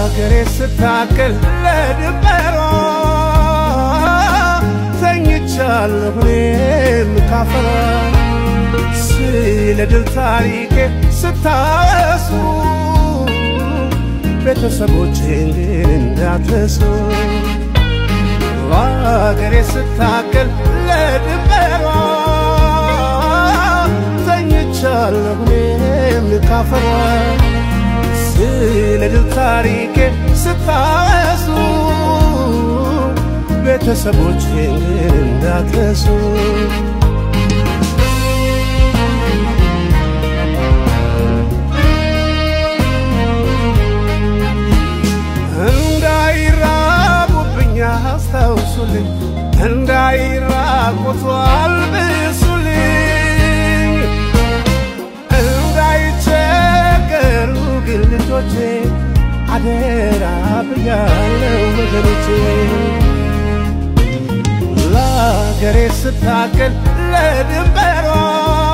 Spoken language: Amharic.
ለአገሬ ስታክል ለድንበሯ ተኝቻለሁ እኔም ካፈራ ስለ ድል ታሪኬ ስታወሱ ቤተሰቦቼን ግን እንዳትረሱ ለአገሬ ስታክል ለድንበሯ ተኝቻለሁ እኔም ካፈሯ ስለ ድል ታሪኬ ስታወሱ ቤተሰቦቼን ግን እንዳትረሱ እንዳይራቡብኝ አስታውሱልኝ፣ እንዳይራቆቱ አልብሱልኝ፣ እንዳይቸገሩ ግን ልጆቼ አደራ ብያለው ወገኖቼ ለአገሬ ስታገል ለድንበሯ